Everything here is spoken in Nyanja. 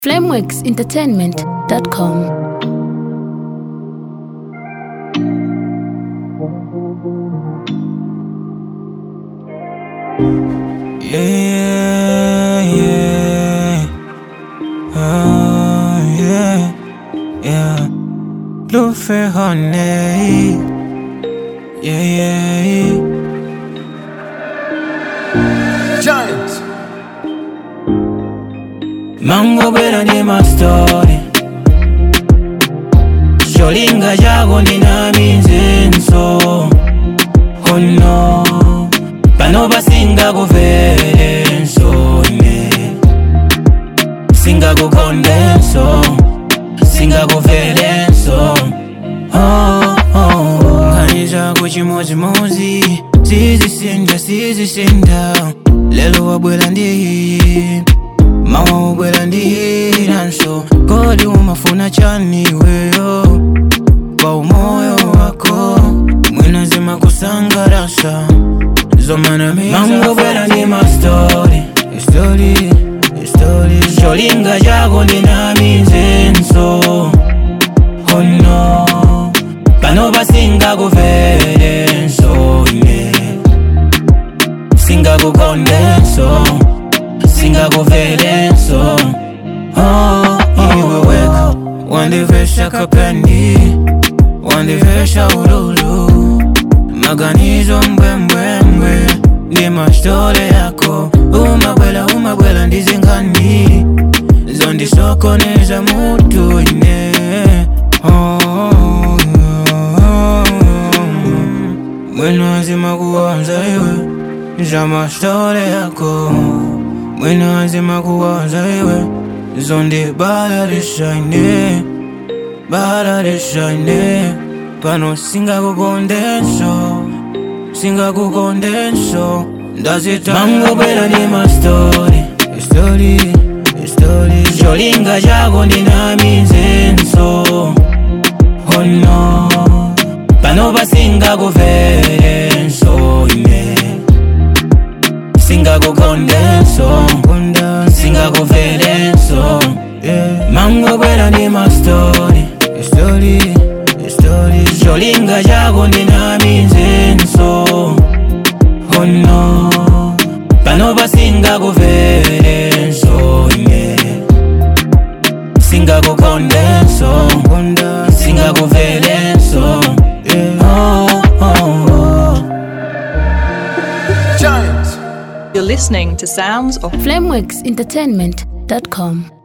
flameworksentertainment.com. Yeah, yeah, oh, yeah, yeah. Bluefair honey, yeah, yeah, yeah. Giants. Mango bera ndi my story Sholinga jago ndinaminzenso Oh no Pano basinga kuverenso ne Singa kukondenso Singa kuverenso Oh oh Nganiza kuchimozimozi Sizisinda sizisinda Lelo wabwela ndi mawa ubwela ndiranso kodi umafuna chani weyo kwa umoyo wako mwina zima kusangarasa zomanamangobwela ndi mastori istori istori cholinga chako ndinaminzenso ono pano pasingakuverenso ne singakukondenso singakuvelenso oh, oh. iwe weka wandivesha kapendi wandivesha ululu maganizo mbwembwembwe ndi mashtole yako umabwela umabwela ndizingani zondisokoneza mutu ine oh, oh, oh. mwino azima kuwanza iwe za mashtole yako mwino azima kuwanza iwe zondi balalishaine balalishaine pano singakukondenso singakukondenso ndazitangobwera ndi mastori istori istori cholinga chako ndinaminzenso ono pano pasingakuverenso ine singakukondenso singakuvelenso yeah. mangobwera ndi mastori istori istori cholinga chako ndinaminzenso ono pano pasingakuverenso ine singakukondenso singakuvelenso yeah. oh, oh, oh. Giants. You're listening to Sounds of flameworksentertainment.com.